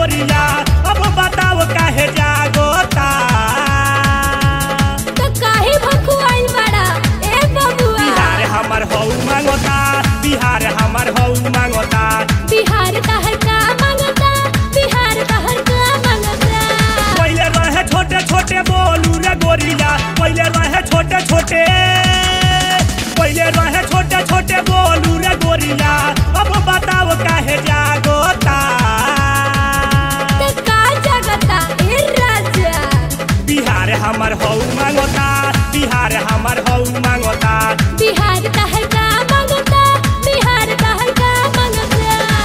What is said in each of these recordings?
गोरिया अब बताओ काहे जागोता तो काहे भखुआइल बड़ा ए बबुआ बिहार हमर हौ मांगोता बिहार हमर हौ मांगोता बिहार का हर का मांगता बिहार का हर का मांगता पहले रहे छोटे छोटे बोलू रे गोरिया पहले रहे छोटे छोटे पहले रहे छोटे छोटे बोलू रे गोरिया अब बताओ काहे जागोता तो का जगता ए राजा बिहार हमर हौ मांगोता बिहार हमर हौ मांगोता बिहार का हर का मांगता बिहार का हर का मांगता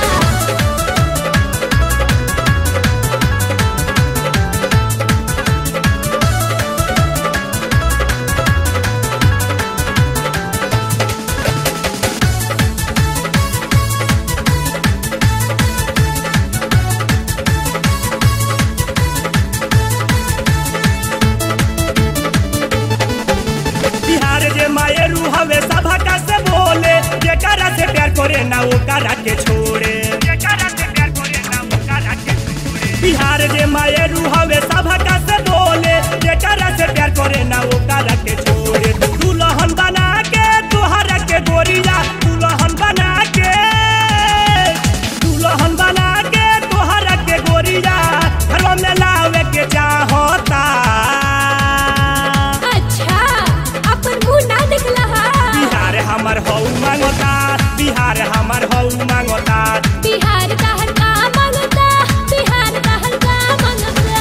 बिहार जे मायरू हवे सभा का से बोले जेकरा से प्यार करे ना ओकरा के छोड़े जेकरा से प्यार करे ना ओकरा के छोड़े बिहार जे मायरू हवे सभा का से बोले जेकरा से प्यार करे ना ओकरा के छोड़े दुल्हन बना के तोहरा के गोरिया दुल्हन बना के दुल्हन बना के तोहरा के गोरिया घरवा में लावे के चाहता अच्छा अपन मुंह ना दिखला हा बिहार हमर हौ मांगोता बिहार हमर हौ मांगोता बिहार का हर का मांगता बिहार का हर का मांगता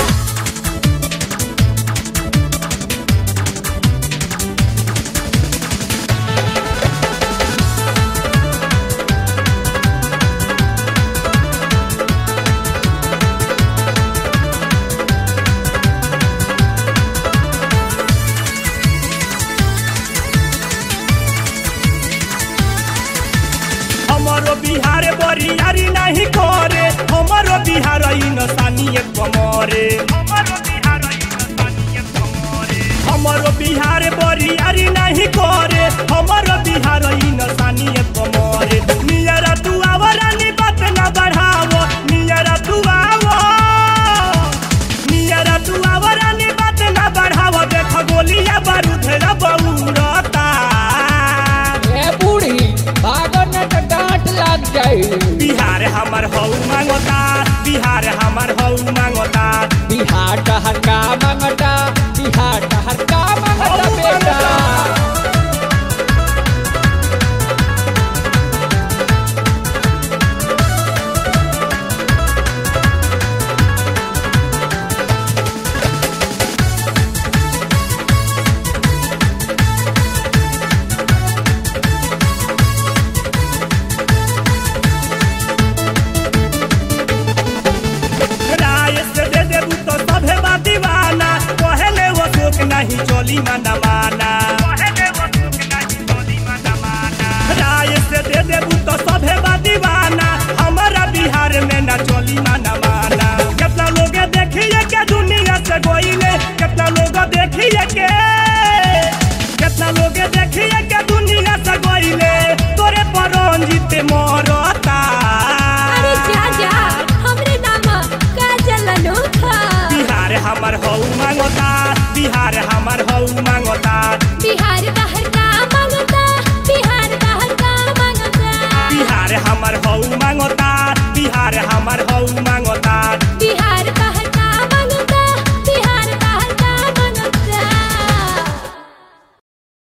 हमरो बिहार बरियारी नहीं करे हमरो बिहार नसानी कमरे हमरो बिहार नसानी कमरे हमरो बिहार बरियारी नहीं करे हमरो बिहार नसानी कमरे नियरा तू आवरानी बात ना बढ़ावो नियरा तू आवो नियरा तू आवरानी बात ना बढ़ावो देख गोलिया बारूद रा बउरता ए बूढ़ी भागो न तो डांट लग जाई बिहार हमर हौ मांगोता बिहार हमर हौ मांगोता बिहार का हर का मांगता बिहार का हर का मांगता बेटा राय से दे देबू तो सभे बा दीवाना पहले वो शोक नहीं चोली माना माना राय से दे देबू तो सभे बा दीवाना हमारा बिहार में ना चोली माना माना कितना लोग देखिए के दुनिया से गोइले कितना लोग देखिए के कितना लोग देखिए के दुनिया से गोइले तोरे पर रंजित मरता अरे जा जा हमरे नाम का चलनो था बिहार हमर हौ मांगोता बिहार हमर हौ मांगोता बिहार का हर का मांगता बिहार का हर का मांगता बिहार हमर हौ मांगोता बिहार हमर